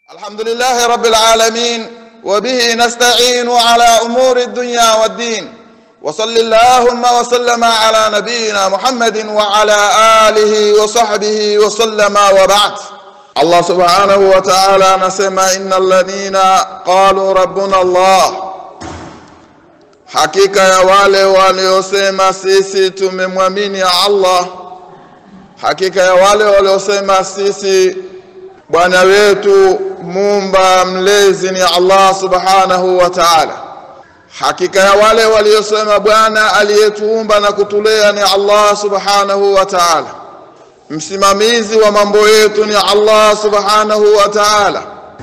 الحمد لله رب العالمين وبه نستعين على أمور الدنيا والدين وصل اللهم وسلم على نبينا محمد وعلى آله وصحبه وسلم وبعد الله سبحانه وتعالى نسمى إن الذين قالوا ربنا الله hakika ya wale waliosema sisi tumemwamini Allah hakika ya wale waliosema sisi bwana wetu muumba mlezi ni Allah subhanahu wa ta'ala hakika ya wale waliosema bwana aliyetuumba na kutulea ni Allah subhanahu wa ta'ala msimamizi wa mambo yetu ni Allah subhanahu wa ta'ala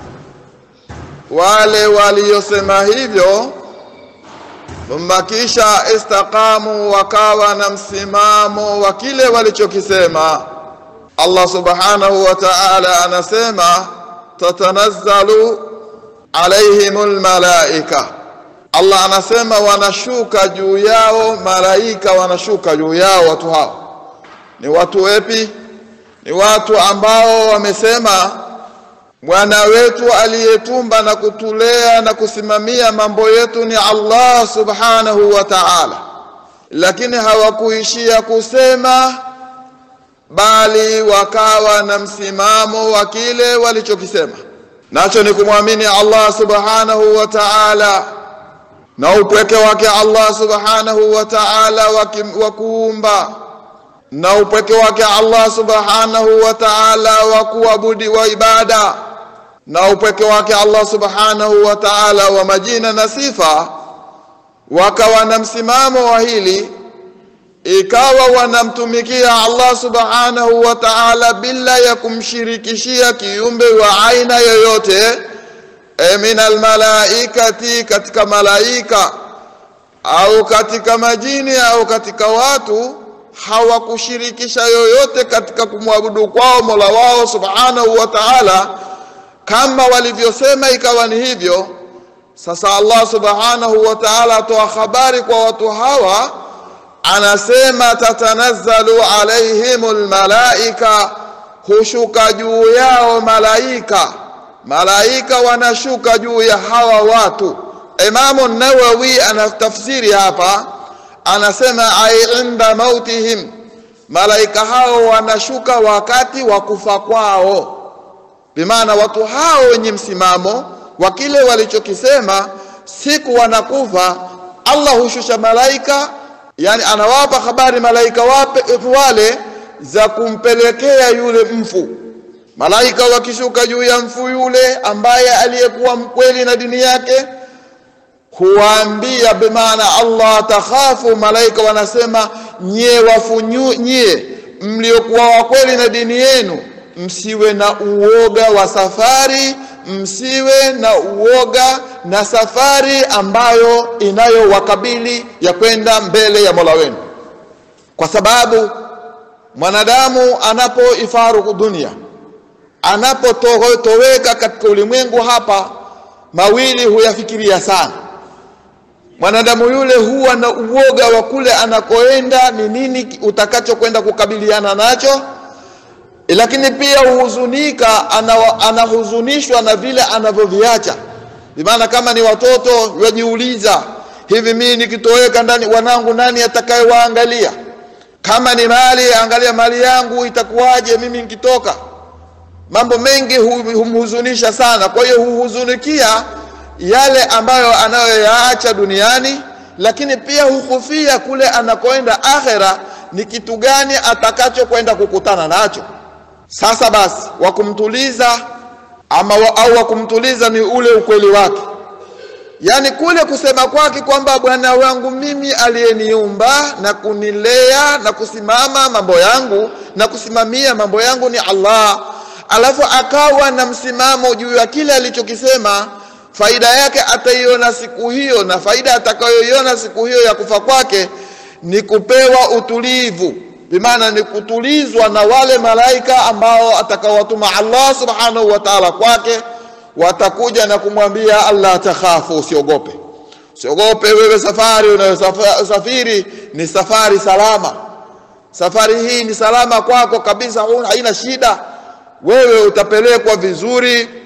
wale waliosema hivyo thumma kisha istaqamu wakawa na msimamo wa kile walichokisema Allah subhanahu wa ta'ala anasema tatanazzalu alaihimul malaika Allah anasema wanashuka juu yao malaika wanashuka juu yao watu hao ni watu wepi ni watu ambao wamesema Bwana wetu aliyetumba na kutulea na kusimamia mambo yetu ni Allah subhanahu wa ta'ala, lakini hawakuishia kusema, bali wakawa na msimamo wa kile walichokisema, nacho ni kumwamini Allah subhanahu wa ta'ala na upweke wake Allah subhanahu wa ta'ala wa kuumba na upweke wake Allah subhanahu wa ta'ala wa kuabudi wa ibada na upweke wake Allah subhanahu wa ta'ala wa majina na sifa wakawa na msimamo wa hili ikawa wanamtumikia Allah subhanahu wa ta'ala bila ya kumshirikishia kiumbe wa aina yoyote e min almalaikati katika malaika au katika majini au katika watu hawakushirikisha yoyote katika kumwabudu kwao Mola wao subhanahu wa ta'ala kama walivyosema ikawa ni hivyo sasa Allah subhanahu wa ta'ala atoa habari kwa watu hawa anasema tatanazzalu alaihimul malaika hushuka juu yao malaika malaika wanashuka juu ya hawa watu Imamu Nawawi anatafsiri hapa anasema ai inda mautihim malaika hao wanashuka wakati wa kufa kwao bimaana watu hao wenye msimamo wa kile walichokisema siku wanakufa Allah hushusha malaika yani anawapa habari malaika wape wale za kumpelekea yule mfu malaika wakishuka juu ya mfu yule ambaye aliyekuwa mkweli na dini yake huwaambia bimaana Allah takhafu malaika wanasema nyie wafu nyie mliokuwa wa kweli na dini yenu msiwe na uoga wa safari msiwe na uoga na safari ambayo inayowakabili ya kwenda mbele ya Mola wenu kwa sababu mwanadamu anapoifaruku dunia anapotoweka katika ulimwengu hapa mawili huyafikiria sana mwanadamu yule huwa na uoga wa kule anakoenda ni nini utakachokwenda kukabiliana nacho lakini pia huhuzunika anahuzunishwa na vile anavyoviacha bimaana kama ni watoto wajiuliza hivi mimi nikitoweka ndani wanangu nani atakayewaangalia kama ni mali angalia mali yangu itakuwaje mimi nikitoka mambo mengi humhuzunisha sana kwa hiyo huhuzunikia yale ambayo anayoyaacha duniani lakini pia huhofia kule anakoenda akhera ni kitu gani atakachokwenda kukutana nacho sasa basi wakumtuliza ama wa, au wakumtuliza ni ule ukweli wake yaani kule kusema kwake kwamba bwana wangu mimi aliyeniumba na kunilea na kusimama mambo yangu na kusimamia mambo yangu ni Allah alafu akawa na msimamo juu ya kile alichokisema faida yake ataiona siku hiyo na faida atakayoiona siku hiyo ya kufa kwake ni kupewa utulivu bimaana ni kutulizwa na wale malaika ambao atakawatuma Allah subhanahu wa ta'ala kwake watakuja na kumwambia Allah takhafu usiogope usiogope wewe safari unayosafiri ni safari salama safari hii ni salama kwako kabisa haina shida wewe utapelekwa vizuri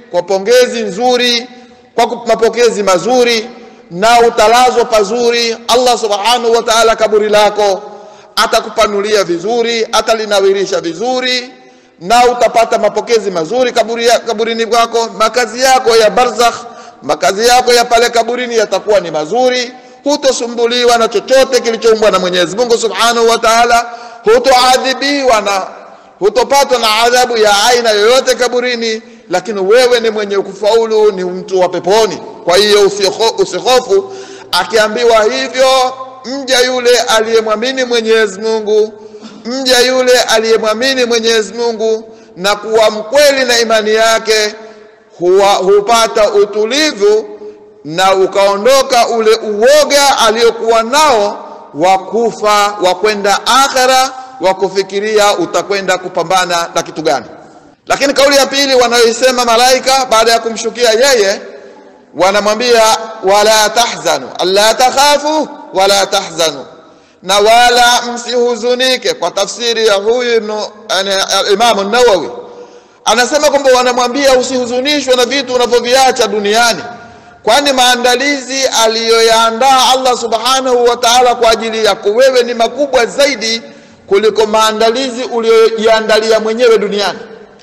kwa pongezi nzuri kwa mapokezi mazuri na utalazwa pazuri allah subhanahu wa taala kaburi lako atakupanulia vizuri atalinawirisha vizuri na utapata mapokezi mazuri kaburi ya, kaburini kwako makazi yako ya barzakh makazi yako ya pale kaburini yatakuwa ni mazuri hutosumbuliwa na chochote kilichoumbwa na mwenyezi mungu subhanahu wa taala hutoadhibiwa na hutopatwa na adhabu ya aina yoyote kaburini lakini wewe ni mwenye kufaulu ni mtu wa peponi kwa hiyo usihofu akiambiwa hivyo mja yule aliyemwamini mwenyezi mungu mja yule aliyemwamini mwenyezi mungu na kuwa mkweli na imani yake huwa, hupata utulivu na ukaondoka ule uoga aliyokuwa nao wa kufa wa kwenda akhera wa kufikiria utakwenda kupambana na kitu gani lakini kauli ya pili wanayoisema malaika baada ya kumshukia yeye wanamwambia wala tahzanu alla takhafu wala tahzanu na wala msihuzunike kwa tafsiri ya huyu imamu nawawi anasema kwamba wanamwambia usihuzunishwe na vitu unavyoviacha duniani kwani maandalizi aliyoyaandaa allah subhanahu wa taala kwa ajili yako wewe ni makubwa zaidi kuliko maandalizi uliyojiandalia mwenyewe duniani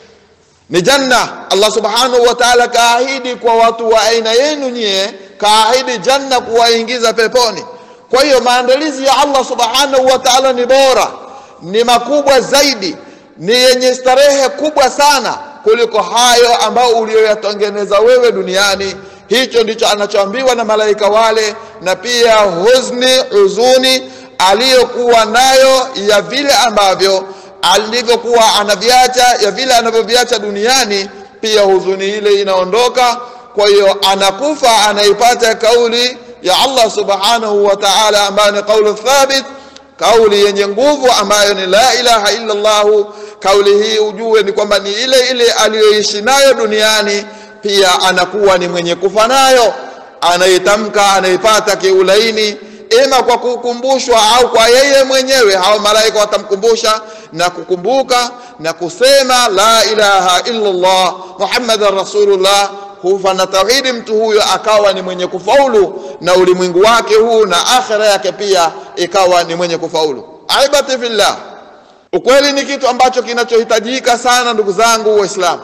ni janna allah subhanahu wa taala kaahidi kwa watu wa aina yenu nyie kaahidi janna kuwaingiza peponi kwa hiyo maandalizi ya allah subhanahu wa taala ni bora ni makubwa zaidi ni yenye starehe kubwa sana kuliko hayo ambayo uliyoyatengeneza wewe duniani hicho ndicho anachoambiwa na malaika wale na pia huzni huzuni aliyokuwa nayo ya vile ambavyo alivyokuwa anaviacha ya vile anavyoviacha duniani pia huzuni ile inaondoka kwa hiyo anakufa anaipata kauli ya allah subhanahu wa taala ambayo ni qaulu thabit kauli yenye nguvu ambayo ni la ilaha illa llahu kauli hii ujue ni kwamba ni ile ile aliyoishi nayo duniani pia anakuwa ni mwenye kufa nayo anaitamka anaipata kiulaini ima kwa kukumbushwa au kwa yeye mwenyewe hao malaika watamkumbusha na kukumbuka na kusema la ilaha illallah muhammadan rasulullah hufa na tauhidi mtu huyo akawa ni mwenye kufaulu na ulimwengu wake huu na akhira yake pia ikawa ni mwenye kufaulu aibati fillah ukweli ni kitu ambacho kinachohitajika sana ndugu zangu waislamu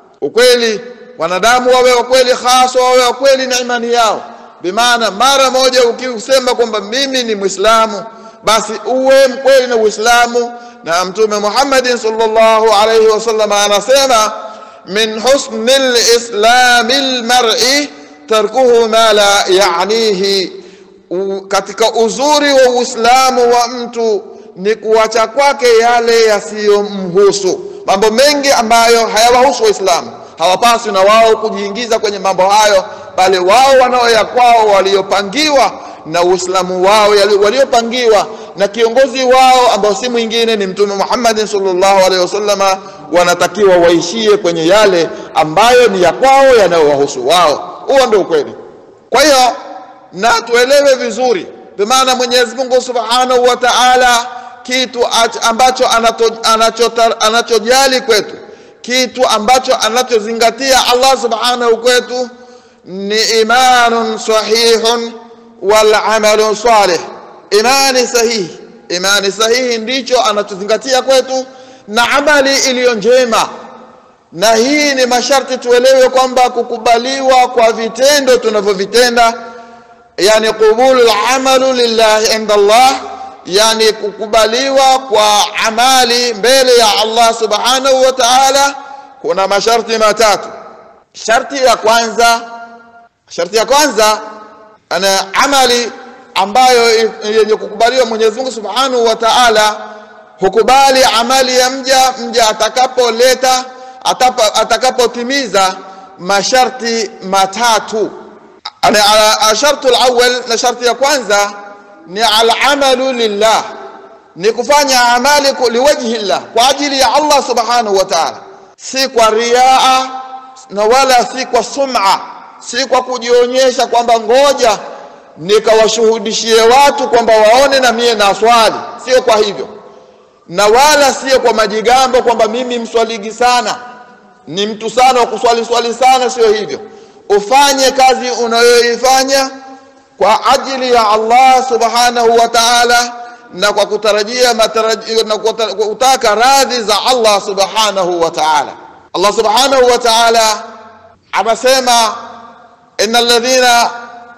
ukweli wanadamu wawe wakweli haswa wawe wakweli na imani yao bimaana mara moja ukisema kwamba mimi ni mwislamu basi uwe mkweli na uislamu na mtume muhammadin salllahu alaihi wasallam anasema min husni lislami lmari tarkuhu ma la yanihi katika uzuri wa uislamu wa mtu ni kuacha kwake yale yasiyomhusu mambo mengi ambayo hayawahusu waislamu hawapaswi na wao kujiingiza kwenye mambo hayo bali wao wanaoya kwao waliopangiwa na uislamu wao waliopangiwa na kiongozi wao ambao si mwingine ni mtume muhammadin salllahu alehi wasallama wanatakiwa waishie kwenye yale ambayo ni ya kwao yanayowahusu wao huo ndio ukweli kwa hiyo na tuelewe bimaana mwenyezi mungu subhanahu wa taala kitu ach- ambacho anato- anachotar- anachojali kwetu kitu ambacho anachozingatia allah subhanahu kwetu ni imanun sahihun walamalu salih imani sahihi imani sahihi ndicho anachozingatia kwetu na amali iliyo njema na hii ni masharti tuelewe kwamba kukubaliwa kwa vitendo tunavyovitenda yani qubulu lamalu lillahi inda allah yani kukubaliwa kwa amali mbele ya allah subhanahu wa taala kuna masharti matatu sharti ya kwanza sharti ya kwanza ana amali ambayo yenye kukubaliwa mwenyezi mungu subhanahu wa taala hukubali amali ya mja mja atakapoleta atapa- atakapotimiza masharti matatu Ana- ala- ashartu lawal na sharti ya kwanza ni alamalu lillah ni kufanya amali ku- liwajhi llah kwa ajili ya allah subhanahu wa taala si kwa riaa na wala si kwa sum'a si kwa kujionyesha kwamba ngoja nikawashuhudishie watu kwamba waone na mie na swali sio kwa hivyo na wala sio kwa majigambo kwamba mimi mswaligi sana ni mtu sana wa kuswali swali sana sio hivyo ufanye kazi unayoifanya kwa ajili ya Allah subhanahu wa ta'ala na kwa kutarajia matarajio na kutaka radhi za Allah subhanahu wa ta'ala Allah subhanahu wa ta'ala amesema innal ladhina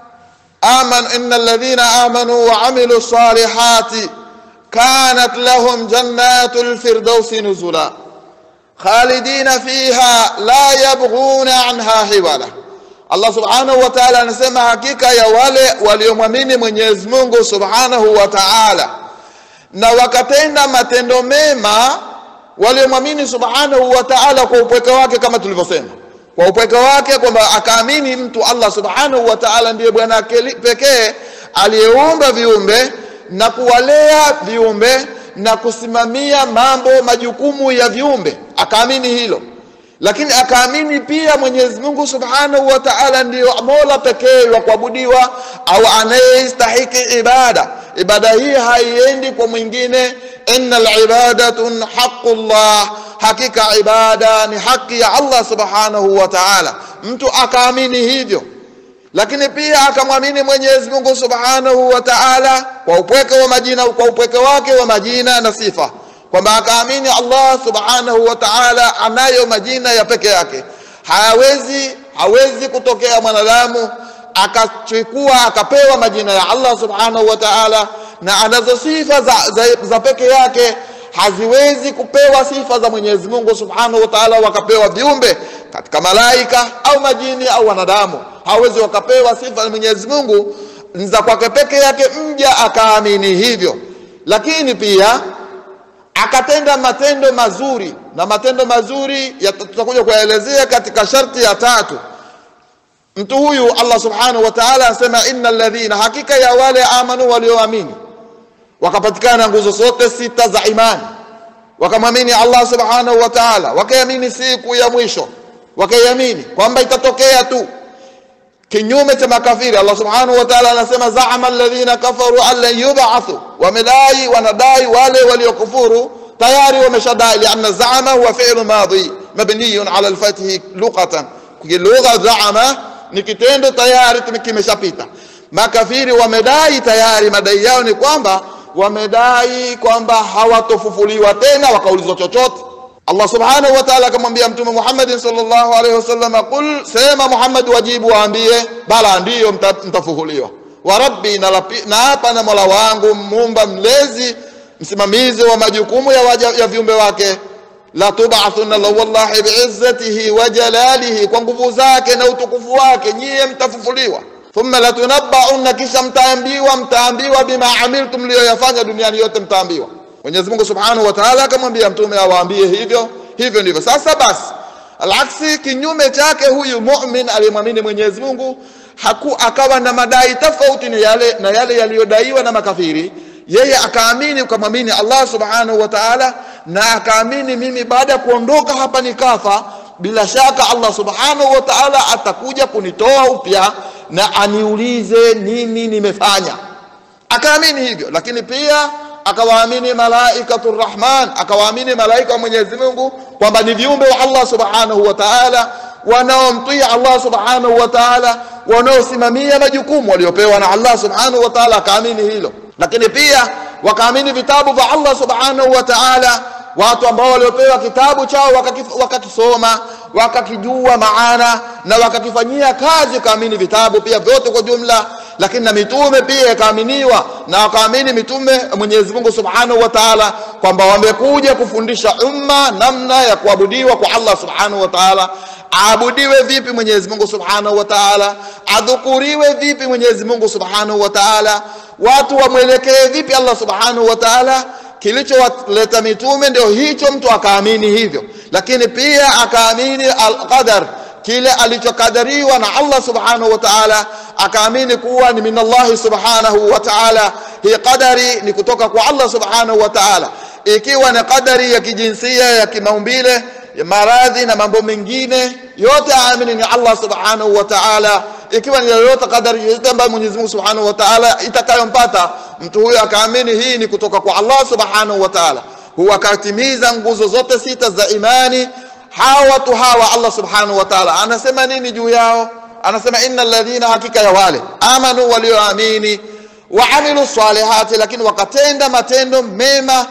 amanu innal ladhina amanu wa amilu salihati kanat lahum jannatul firdausi nuzula khalidina fiha la yabghuna anha hiwala Allah subhanahu wa ta'ala anasema hakika ya wale waliomwamini Mwenyezi Mungu subhanahu wa ta'ala na wakatenda matendo mema waliomwamini subhanahu wa ta'ala kwa upweke wake kama tulivyosema kwa upweke wake kwamba akaamini mtu Allah subhanahu wa ta'ala ndiye bwana pekee aliyeumba viumbe na kuwalea viumbe na kusimamia mambo majukumu ya viumbe akaamini hilo lakini akaamini pia Mwenyezi Mungu Subhanahu wa Ta'ala ndiyo Mola pekee wa kuabudiwa au anayestahiki ibada. Ibada hii haiendi kwa mwingine, innal ibadatun haqqullah, hakika ibada ni haki ya Allah Subhanahu wa Ta'ala. Mtu akaamini hivyo, lakini pia akamwamini Mwenyezi Mungu Subhanahu wa Ta'ala kwa upweke wa majina, kwa upweke wake wa majina na sifa kwamba akaamini Allah subhanahu wa ta'ala anayo majina ya peke yake hawezi hawezi kutokea mwanadamu akachukua akapewa majina ya Allah subhanahu wa ta'ala na anazo sifa za, za, za peke yake haziwezi kupewa sifa za Mwenyezi Mungu subhanahu wa ta'ala wakapewa viumbe katika malaika au majini au wanadamu hawezi wakapewa sifa za Mwenyezi Mungu za kwake peke yake mja akaamini hivyo lakini pia akatenda matendo mazuri na matendo mazuri tutakuja kuyaelezea katika sharti ya tatu mtu huyu Allah subhanahu wa ta'ala anasema innal ladhina hakika ya wale amanu walioamini wakapatikana nguzo zote sita za imani wakamwamini Allah subhanahu wa ta'ala wakaiamini siku ya mwisho wakaiamini kwamba itatokea tu kinyume cha makafiri Allah subhanahu wa ta'ala anasema zaama alladhina kafaru an lan yub'athu wamedai wanadai wale waliokufuru tayari wameshadai lianna zaama huwa fi'lu madhi mabniyun ala alfathi lughatan kilugha zaama ni kitendo tayari kimeshapita makafiri wamedai tayari madai yao ni kwamba wamedai kwamba hawatofufuliwa tena wakaulizwa chochote Allah subhanahu wa ta'ala akamwambia mtume Muhammad sallallahu alaihi wasallam qul sema Muhammad wajibu waambie bala ndiyo mtafufuliwa wa rabbi na hapa na Mola wangu muumba mlezi msimamizi wa majukumu ya, waja, ya viumbe wake la tub'athunna la wallahi bi'izzatihi wa jalalihi kwa nguvu zake na utukufu wake nyie mtafufuliwa thumma latunabba'unna kisha mtaambiwa mtaambiwa bima amiltum mliyoyafanya duniani yote mtaambiwa Mwenyezi Mungu Subhanahu wa Ta'ala akamwambia mtume awaambie hivyo hivyo ndivyo sasa basi alaksi kinyume chake huyu mu'min aliyemwamini Mwenyezi Mungu haku akawa na madai tofauti na yale na yale yaliyodaiwa na makafiri yeye akaamini ukamwamini Allah Subhanahu wa Ta'ala na akaamini mimi baada ya kuondoka hapa nikafa bila shaka Allah Subhanahu wa Ta'ala atakuja kunitoa upya na aniulize nini nimefanya akaamini hivyo lakini pia akawaamini malaikatu rahman akawaamini malaika wa Mwenyezi Mungu kwamba ni viumbe wa Allah Subhanahu wa Ta'ala wanaomtii Allah Subhanahu wa Ta'ala wanaosimamia majukumu waliopewa na Allah Subhanahu wa Ta'ala akaamini hilo lakini pia wakaamini vitabu vya Allah Subhanahu wa Ta'ala watu ambao waliopewa kitabu chao wakakisoma wakakijua maana na wakakifanyia kazi kaamini vitabu pia vyote kwa jumla lakini na mitume pia ikaaminiwa na wakaamini mitume Mwenyezi Mungu Subhanahu wa Ta'ala kwamba wamekuja kufundisha umma namna ya kuabudiwa kwa Allah Subhanahu wa Ta'ala aabudiwe vipi Mwenyezi Mungu Subhanahu wa Ta'ala adhukuriwe vipi Mwenyezi Mungu Subhanahu wa Ta'ala watu wamwelekee vipi Allah Subhanahu wa Ta'ala kilichowaleta mitume ndio hicho mtu akaamini hivyo lakini pia akaamini alqadar kile alichokadariwa na Allah subhanahu wa ta'ala akaamini kuwa ni minallahi subhanahu wa ta'ala hii qadari ni kutoka kwa Allah subhanahu wa ta'ala ikiwa ni qadari ya kijinsia ya kimaumbile ya maradhi na mambo mengine yote aamini ni Allah subhanahu wa ta'ala ikiwa ni yoyote kadari yoyote ambayo Mwenyezi Mungu Subhanahu wa Ta'ala itakayompata mtu huyo akaamini hii ni kutoka kwa Allah Subhanahu wa Ta'ala huwa akatimiza nguzo zote sita za imani hawa watu hawa Allah subhanahu wa ta'ala anasema nini juu yao anasema innal ladhina hakika ya wale amanu walioamini wa amilu salihati lakini wakatenda matendo mema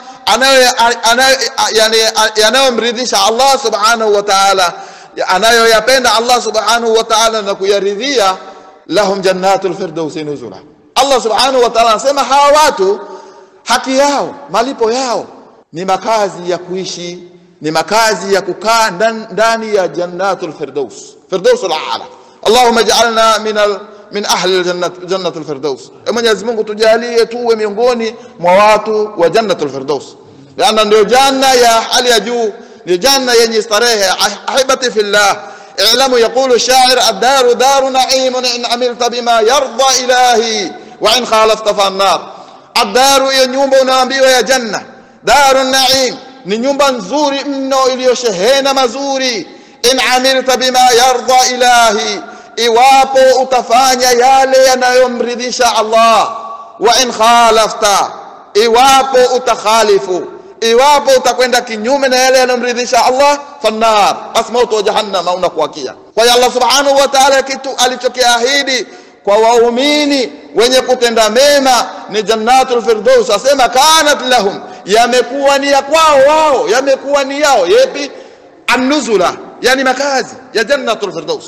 yanayomridhisha Allah subhanahu wa ta'ala anayoyapenda Allah subhanahu wa ta'ala na kuyaridhia lahum jannatul firdausi nuzula Allah subhanahu wa ta'ala anasema hawa watu haki yao malipo yao ni makazi ya kuishi ni makazi ya kukaa ndani ya jannatul firdaus firdausul a'la Allahumma ij'alna min al min ahli aljannat jannatul firdaus Mwenyezi Mungu tujalie tuwe miongoni mwa watu wa jannatul firdaus maana ndio janna ya hali ya juu ni janna yenye starehe ahibati fillah اعلموا يقول الشاعر الدار دار نعيم إن عملت بما يرضى إلهي وإن خالفت فالنار الدار ya nyumba unaambiwa ya janna daru naim ni nyumba nzuri mno iliyoshehena mazuri in amilta bima yarda ilahi iwapo utafanya yale yanayomridhisha Allah wa in khalafta iwapo utakhalifu iwapo utakwenda kinyume na yale yanayomridhisha Allah fannar basi moto wa jahannam unakuakia kwa hiyo Allah subhanahu wa ta'ala kitu alichokiahidi kwa waumini wenye kutenda mema ni jannatul firdaus asema kanat lahum yamekuwa ni ya kwao wao yamekuwa ni yao yepi annuzula yani makazi ya jannatul firdaus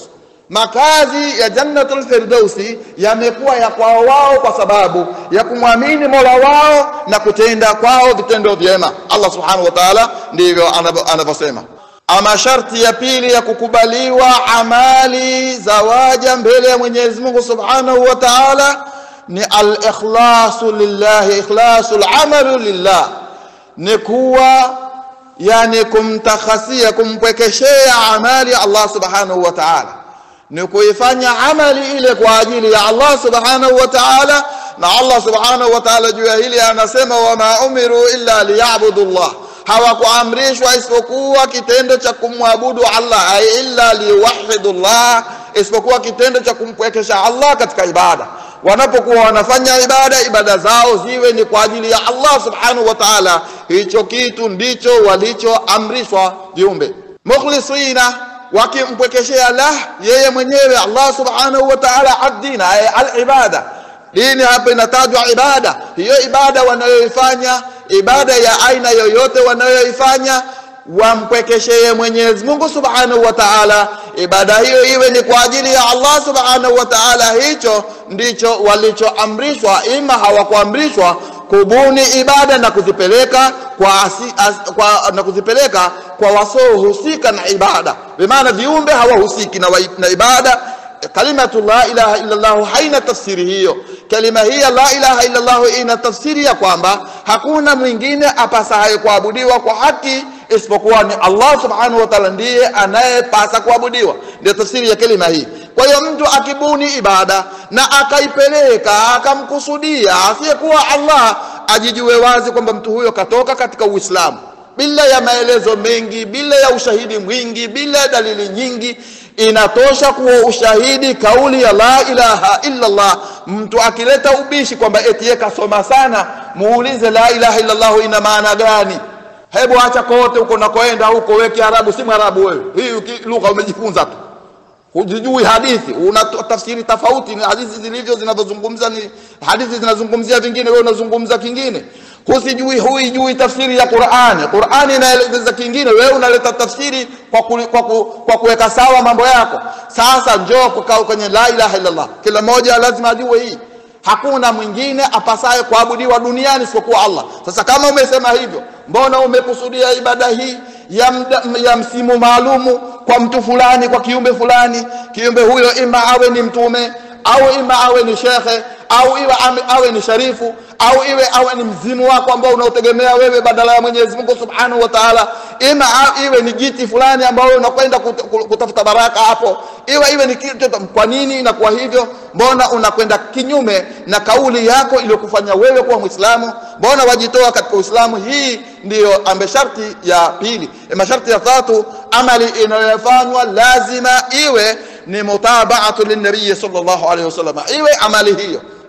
makazi ya jannatul firdausi yamekuwa ya kwao wao kwa sababu ya kumwamini mola wao na kutenda kwao vitendo vyema allah subhanahu wa taala ndivyo anavyosema ama sharti ya pili ya kukubaliwa amali za waja mbele ya mwenyezi mungu subhanahu wa taala ni alikhlasu lillahi ikhlasu lamalu lillah ni kuwa yani kumtakhasia kumpwekeshea amali allah subhanahu wa taala ni kuifanya amali ile kwa ajili ya Allah subhanahu wa ta'ala na Allah subhanahu wa ta'ala juu ya hili anasema wama umiru illa liyabudu Allah hawakuamrishwa isipokuwa kitendo cha kumwabudu Allah ay illa liwahidu Allah isipokuwa kitendo cha kumpwekesha Allah katika ibada wanapokuwa wanafanya ibada ibada zao ziwe ni kwa ajili ya Allah subhanahu wa ta'ala hicho kitu ndicho walichoamrishwa viumbe mukhlisina wakimpwekeshea lah yeye mwenyewe Allah subhanahu wa ta'ala ad-din al-ibada dini hapa inatajwa ibada hiyo ibada wanayoifanya ibada ya aina yoyote wanayoifanya wampwekeshee Mwenyezi Mungu Subhanahu wa Ta'ala ibada hiyo iwe ni kwa ajili ya Allah Subhanahu wa Ta'ala hicho ndicho walichoamrishwa ima hawakuamrishwa kubuni ibada na kuzipeleka kwa, asi, as, kwa na kuzipeleka kwa wasiohusika na ibada bimaana viumbe hawahusiki na, na ibada kalimatu la ilaha illa Allah haina tafsiri hiyo kalima hii la ilaha illa Allah ina tafsiri ya kwamba hakuna mwingine apasaye kuabudiwa kwa haki isipokuwa ni Allah subhanahu wa ta'ala ndiye anayepasa kuabudiwa ndio tafsiri ya kalima hii kwa hiyo mtu akibuni ibada na akaipeleka akamkusudia asiyekuwa Allah ajijue wazi kwamba mtu huyo katoka katika Uislamu bila ya maelezo mengi bila ya ushahidi mwingi bila ya dalili nyingi inatosha kuwa ushahidi kauli ya la ilaha illa Allah mtu akileta ubishi kwamba eti yeye kasoma sana muulize la ilaha illa Allah ina maana gani hebu acha kote huko nakoenda huko wewe kiarabu si mwarabu wewe hii lugha umejifunza tu hujijui hadithi una tafsiri tofauti ni hadithi zilivyo zinazozungumza ni hadithi zinazungumzia vingine wewe unazungumza kingine husijui huijui tafsiri ya Qur'ani Qur'ani inaeleza kingine wewe unaleta tafsiri kwa ku, kwa, ku, kwa kuweka sawa mambo yako sasa njoo kukaa kwenye la ilaha illallah kila mmoja lazima ajue hii hakuna mwingine apasaye kuabudiwa duniani isipokuwa Allah sasa kama umesema hivyo mbona umekusudia ibada hii ya, mda, ya msimu maalumu kwa mtu fulani kwa kiumbe fulani kiumbe huyo ima awe ni mtume au ima awe ni shekhe au iwe awe ni sharifu au iwe awe ni mzimu wako ambao unaotegemea wewe badala ya Mwenyezi Mungu Subhanahu wa Ta'ala ima iwe ni jiti fulani ambao unakwenda kutafuta baraka hapo iwe iwe ni kitu kwa nini inakuwa hivyo mbona unakwenda kinyume na kauli yako iliyokufanya wewe kuwa Muislamu mbona wajitoa katika Uislamu hii ndiyo ambe sharti ya pili masharti ya tatu amali inayofanywa lazima iwe ni mutabaatu linnabii sallallahu alaihi wasallam iwe amali hiyo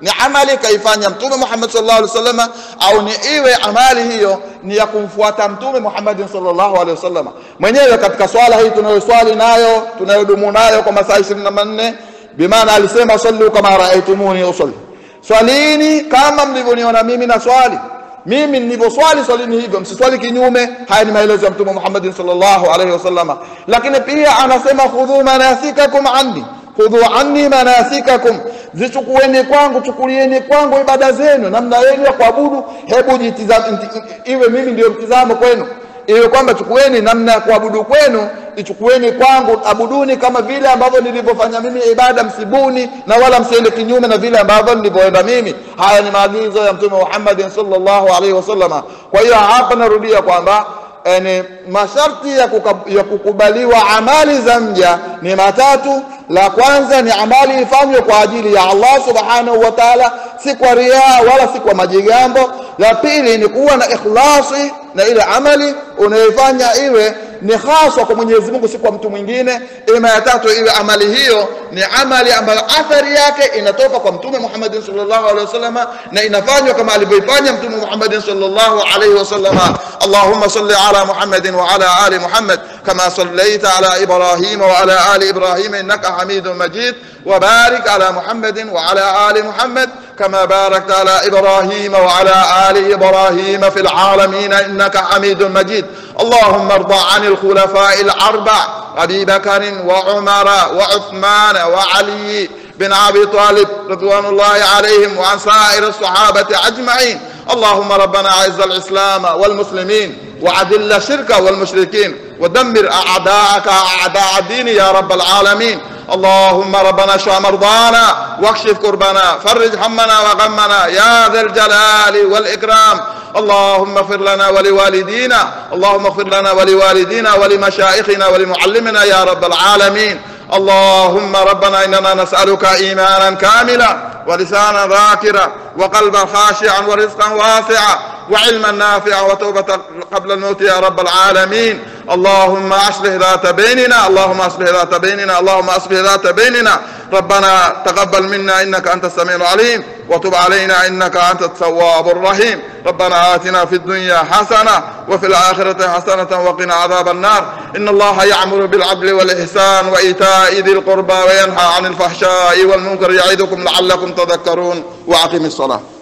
ni amali kaifanya mtume Muhammad sallallahu alaihi wasallam au ni iwe amali hiyo ni ya kumfuata mtume Muhammad sallallahu alaihi wasallam mwenyewe katika swala hii tunayoswali nayo tunayodumu nayo kwa masaa 24 bimaana alisema sallu kama raaitumuni usalli swalini kama mlivyoniona mimi na swali mimi nilivyoswali swalini hivyo msiswali kinyume haya ni maelezo ya mtume Muhammad sallallahu alaihi wasallam lakini pia anasema khudhu manasikakum anni khudhu anni manasikakum zichukueni kwangu chukulieni kwangu ibada zenu namna yenu ya kuabudu hebu jitizame iwe mimi ndio mtizamo kwenu iwe kwamba chukueni namna ya kuabudu kwenu ichukueni kwangu abuduni kama vile ambavyo nilivyofanya mimi ibada msibuni na wala msiende kinyume na vile ambavyo nilivyoenda mimi haya ni maagizo ya mtume Muhammad sallallahu alaihi wasallama kwa hiyo hapa narudia kwamba yani masharti ya, kuka, ya kukubaliwa amali za mja ni matatu la kwanza ni amali ifanywe kwa ajili ya Allah subhanahu wa ta'ala si kwa riaa wala si kwa majigambo la pili ni kuwa na ikhlasi na ile amali unayoifanya iwe ni haswa kwa Mwenyezi Mungu si kwa mtu mwingine ima ya tatu iwe amali hiyo ni amali ambayo athari yake inatoka kwa mtume Muhammad sallallahu alaihi wasallam na inafanywa kama alivyoifanya mtume Muhammad sallallahu alaihi wasallam Allahumma salli ala Muhammad wa ala ali Muhammad kama sallaita ala Ibrahim wa ala ali Ibrahim innaka Hamidum Majid وبارك على محمد وعلى آل محمد كما باركت على إبراهيم وعلى آل إبراهيم في العالمين إنك حميد مجيد اللهم ارضى عن الخلفاء الأربع أبي بكر وعمر وعثمان وعلي بن أبي طالب رضوان الله عليهم وعن سائر الصحابة أجمعين اللهم ربنا أعز الإسلام والمسلمين وعدل الشرك والمشركين ودمر أعداءك أعداء الدين يا رب العالمين اللهم ربنا اشف مرضانا واكشف كربنا فرج همنا وغمنا يا ذا الجلال والإكرام اللهم اغفر لنا ولوالدينا اللهم اغفر لنا ولوالدينا ولمشائخنا ولمعلمنا يا رب العالمين اللهم ربنا إننا نسألك إيمانا كاملا ولسانا ذاكرا وقلبا خاشعا ورزقا واسعا وعلما نافعا وتوبة قبل الموت يا رب العالمين اللهم أصلح ذات بيننا اللهم أصلح ذات بيننا اللهم أصلح ذات بيننا ربنا تقبل منا إنك أنت السميع العليم وتب علينا إنك أنت التواب الرحيم ربنا آتنا في الدنيا حسنة وفي الآخرة حسنة وقنا عذاب النار إن الله يعمر بالعدل والإحسان وإيتاء ذي القربى وينهى عن الفحشاء والمنكر يعظكم لعلكم تذكرون وأقم الصلاة